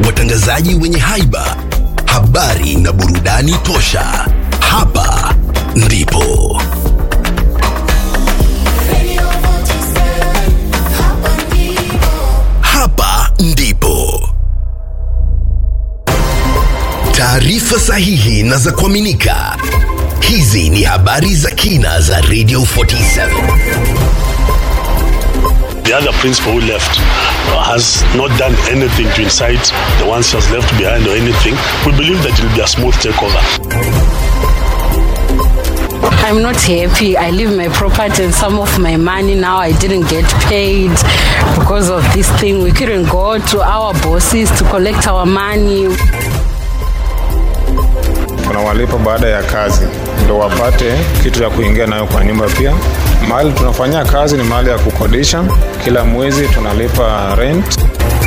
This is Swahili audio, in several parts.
watangazaji wenye haiba, habari na burudani tosha. Hapa ndipo hapa ndipo taarifa sahihi na za kuaminika. Hizi ni habari za kina za Radio 47. The other principal who left uh, has not done anything to incite the ones she has left behind or anything. We believe that it will be a smooth takeover. I'm not happy. I leave my property and some of my money now. I didn't get paid because of this thing. We couldn't go to our bosses to collect our money. tunawalipa baada ya kazi ndo wapate kitu ya kuingia nayo kwa nyumba pia mahali tunafanyia kazi ni mahali ya kukodisha kila mwezi tunalipa rent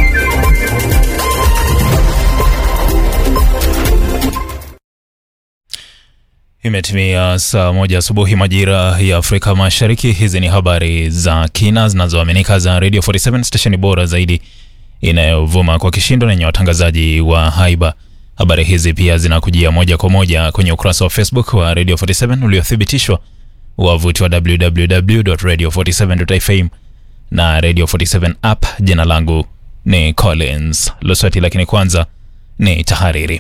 Imetimia saa moja asubuhi majira ya Afrika Mashariki. Hizi ni habari za kina zinazoaminika za Radio 47 stesheni bora zaidi inayovuma kwa kishindo na yenye watangazaji wa haiba. Habari hizi pia zinakujia moja kwa moja kwenye ukurasa wa Facebook wa Radio 47 uliothibitishwa, wavuti wa www.radio47.fm na Radio 47 app. Jina langu ni Collins Loswati, lakini kwanza ni tahariri.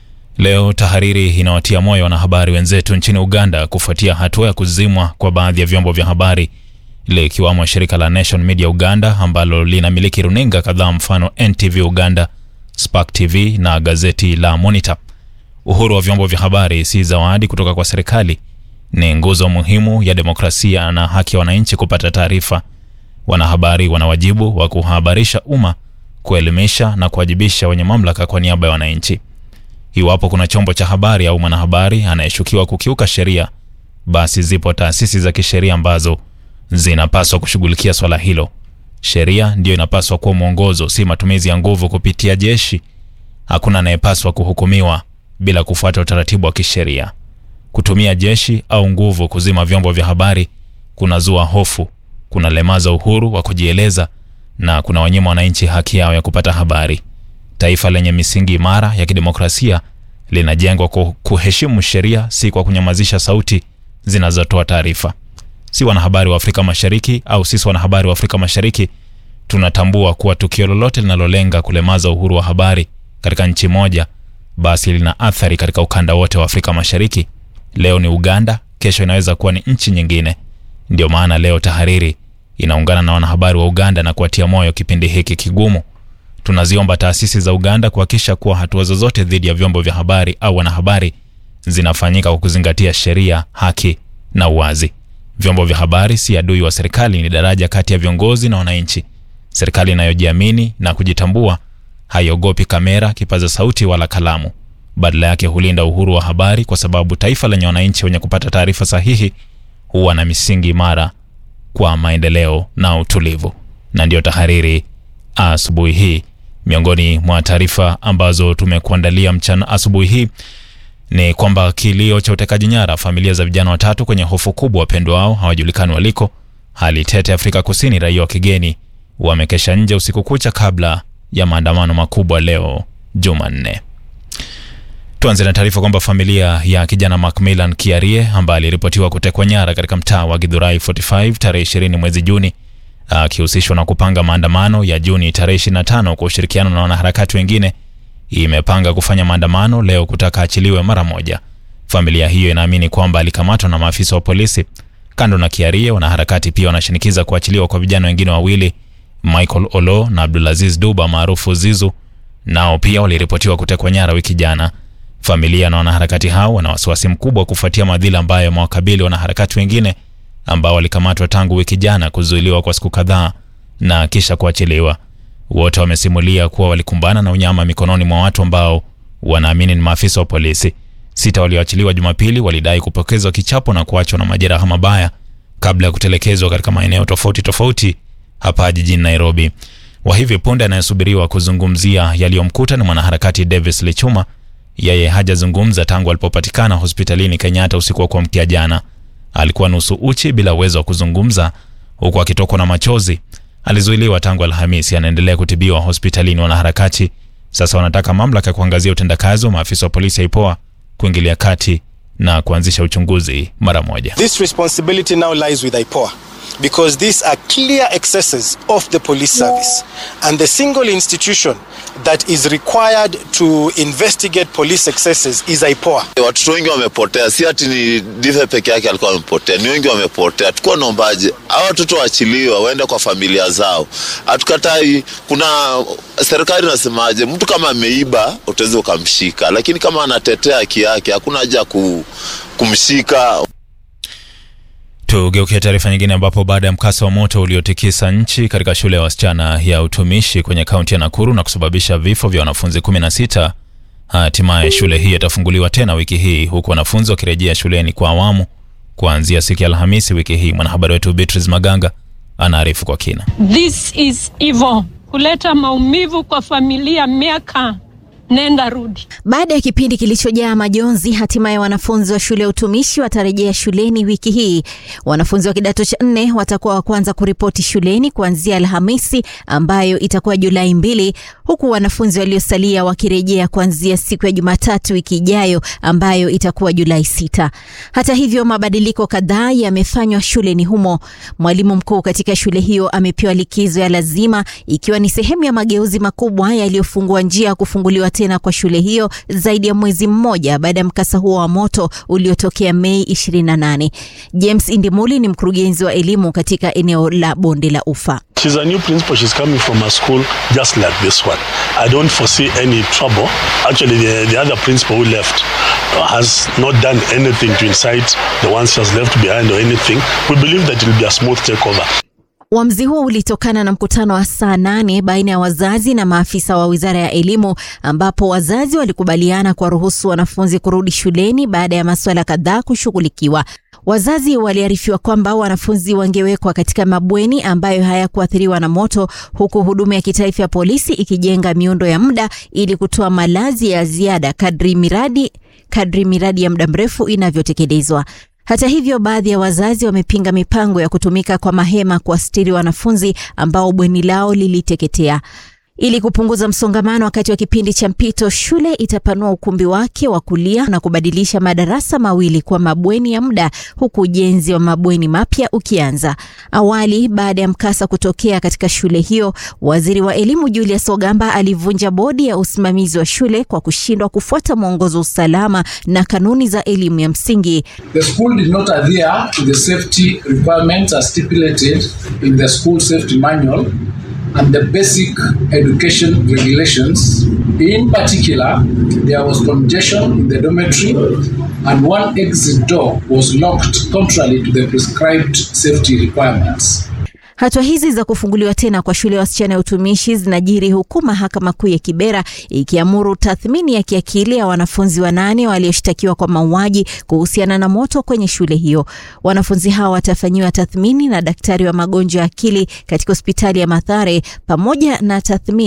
Leo tahariri inawatia moyo wanahabari wenzetu nchini Uganda kufuatia hatua ya kuzimwa kwa baadhi ya vyombo vya habari likiwamo shirika la Nation Media Uganda ambalo linamiliki runinga kadhaa, mfano NTV Uganda, Spark TV na gazeti la Monitor. Uhuru wa vyombo vya habari si zawadi kutoka kwa serikali, ni nguzo muhimu ya demokrasia na haki ya wananchi kupata taarifa. Wanahabari wana wajibu wa kuhabarisha umma, kuelimisha na kuwajibisha wenye mamlaka kwa niaba ya wananchi. Iwapo kuna chombo cha habari au mwanahabari anayeshukiwa kukiuka sheria, basi zipo taasisi za kisheria ambazo zinapaswa kushughulikia swala hilo. Sheria ndiyo inapaswa kuwa mwongozo, si matumizi ya nguvu kupitia jeshi. Hakuna anayepaswa kuhukumiwa bila kufuata utaratibu wa kisheria. Kutumia jeshi au nguvu kuzima vyombo vya habari kunazua hofu, kunalemaza uhuru wa kujieleza na kuna wanyima wananchi haki yao ya kupata habari. Taifa lenye misingi imara ya kidemokrasia linajengwa kwa kuheshimu sheria, si kwa kunyamazisha sauti zinazotoa taarifa. Si wanahabari wa Afrika Mashariki au sisi wanahabari wa Afrika Mashariki tunatambua kuwa tukio lolote linalolenga kulemaza uhuru wa habari katika nchi moja, basi lina athari katika ukanda wote wa Afrika Mashariki. Leo ni Uganda, kesho inaweza kuwa ni nchi nyingine. Ndio maana leo tahariri inaungana na wanahabari wa Uganda na kuwatia moyo kipindi hiki kigumu. Tunaziomba taasisi za Uganda kuhakikisha kuwa hatua zozote dhidi ya vyombo vya habari au wanahabari zinafanyika kwa kuzingatia sheria, haki na uwazi. Vyombo vya habari si adui wa serikali, ni daraja kati ya viongozi na wananchi. Serikali inayojiamini na kujitambua haiogopi kamera, kipaza sauti wala kalamu. Badala yake hulinda uhuru wa habari, kwa sababu taifa lenye wananchi wenye kupata taarifa sahihi huwa na misingi imara kwa maendeleo na utulivu. Na ndiyo tahariri asubuhi hii. Miongoni mwa taarifa ambazo tumekuandalia mchana asubuhi hii ni kwamba kilio cha utekaji nyara, familia za vijana watatu kwenye hofu kubwa, wapendwa wao hawajulikani waliko. Hali tete Afrika Kusini, raia wa kigeni wamekesha nje usiku kucha kabla ya maandamano makubwa leo Jumanne. Tuanze na taarifa kwamba familia ya kijana Macmillan Kiarie ambaye aliripotiwa kutekwa nyara katika mtaa wa Githurai 45 tarehe 20 mwezi Juni akihusishwa na kupanga maandamano ya Juni tarehe 25 kwa ushirikiano na wanaharakati wengine imepanga kufanya maandamano leo kutaka achiliwe mara moja. Familia hiyo inaamini kwamba alikamatwa na maafisa wa polisi. Kando na Kiarie, wanaharakati pia wanashinikiza kuachiliwa kwa vijana wengine wawili, Michael Olo na Abdulaziz Duba maarufu Zizu, nao pia waliripotiwa kutekwa nyara wiki jana. Familia na wanaharakati hao wana wasiwasi mkubwa kufuatia madhila ambayo yamewakabili wanaharakati wengine ambao walikamatwa tangu wiki jana, kuzuiliwa kwa siku kadhaa na kisha kuachiliwa. Wote wamesimulia kuwa walikumbana na unyama mikononi mwa watu ambao wanaamini ni maafisa wa polisi. Sita walioachiliwa Jumapili walidai kupokezwa kichapo na kuachwa na majeraha mabaya kabla ya kutelekezwa katika maeneo tofauti tofauti hapa jijini Nairobi. Wa hivi punde anayesubiriwa kuzungumzia yaliyomkuta ni mwanaharakati Davis Lichuma. Yeye hajazungumza tangu alipopatikana hospitalini Kenyatta usiku wa kuamkia jana. Alikuwa nusu uchi bila uwezo wa kuzungumza, huku akitokwa na machozi. Alizuiliwa tangu Alhamisi, anaendelea kutibiwa hospitalini. Wanaharakati Sasa wanataka mamlaka kuangazia utendakazi wa maafisa wa polisi ya IPOA kuingilia kati na kuanzisha uchunguzi mara moja. This responsibility now lies with IPOA because these are clear excesses of the police service. And the single institution that is required to investigate police excesses is IPOA. Watoto wengi wamepotea, si ati ni Dive peke yake alikuwa amepotea, ni wengi wamepotea. Tukuwa naombaje hawa watoto waachiliwe waende kwa familia zao. Hatukatai, kuna serikali inasemaje, mtu kama ameiba utaweza ukamshika, lakini kama anatetea haki yake hakuna haja ya ku, kumshika. Tugeukia taarifa nyingine ambapo baada ya mkasa wa moto uliotikisa nchi katika shule ya wasichana ya utumishi kwenye kaunti ya Nakuru na kusababisha vifo vya wanafunzi 16, hatimaye shule hii itafunguliwa tena wiki hii huku wanafunzi wakirejea shuleni kwa awamu kuanzia siku ya Alhamisi wiki hii. Mwanahabari wetu Beatrice Maganga anaarifu kwa kina. This is evil, kuleta maumivu kwa familia miaka nenda rudi. Baada ya kipindi kilichojaa majonzi, hatimaye wanafunzi wa shule ya utumishi watarejea shuleni wiki hii. Wanafunzi wa kidato cha nne watakuwa wa kwanza kuripoti shuleni kuanzia Alhamisi ambayo itakuwa Julai mbili, huku wanafunzi waliosalia wakirejea kuanzia siku ya Jumatatu wiki ijayo ambayo itakuwa Julai sita. Hata hivyo, mabadiliko kadhaa yamefanywa shuleni humo. Mwalimu mkuu katika shule hiyo amepewa likizo ya lazima ikiwa ni sehemu ya mageuzi makubwa yaliyofungua njia ya kufunguliwa tena kwa shule hiyo zaidi ya mwezi mmoja baada ya mkasa huo wa moto uliotokea Mei 28. James Indimuli ni mkurugenzi wa elimu katika eneo la Bonde la Ufa. She's a new principal. She's coming from a school just like this one. I don't foresee any trouble. Actually, the, the other principal who left has not done anything to incite the ones she has left behind or anything. We believe that it will be a smooth takeover. Uamuzi huo ulitokana na mkutano wa saa nane baina ya wazazi na maafisa wa wizara ya elimu, ambapo wazazi walikubaliana kuwaruhusu wanafunzi kurudi shuleni baada ya masuala kadhaa kushughulikiwa. Wazazi waliarifiwa kwamba wanafunzi wangewekwa katika mabweni ambayo hayakuathiriwa na moto, huku huduma ya kitaifa ya polisi ikijenga miundo ya muda ili kutoa malazi ya ziada kadri miradi, kadri miradi ya muda mrefu inavyotekelezwa. Hata hivyo, baadhi ya wazazi wamepinga mipango ya kutumika kwa mahema kuwastiri wanafunzi ambao bweni lao liliteketea. Ili kupunguza msongamano wakati wa kipindi cha mpito, shule itapanua ukumbi wake wa kulia na kubadilisha madarasa mawili kwa mabweni ya muda, huku ujenzi wa mabweni mapya ukianza. Awali, baada ya mkasa kutokea katika shule hiyo, waziri wa elimu Julius Ogamba alivunja bodi ya usimamizi wa shule kwa kushindwa kufuata mwongozo wa usalama na kanuni za elimu ya msingi. The school did not adhere to the safety requirements as stipulated in the school safety manual and the basic education regulations. In particular, there was congestion in the dormitory and one exit door was locked contrary to the prescribed safety requirements. Hatua hizi za kufunguliwa tena kwa shule ya wasichana ya utumishi zinajiri huku mahakama kuu ya Kibera ikiamuru tathmini ya kiakili ya wanafunzi wanane walioshtakiwa kwa mauaji kuhusiana na moto kwenye shule hiyo. Wanafunzi hao watafanyiwa tathmini na daktari wa magonjwa ya akili katika hospitali ya Mathare pamoja na tathmini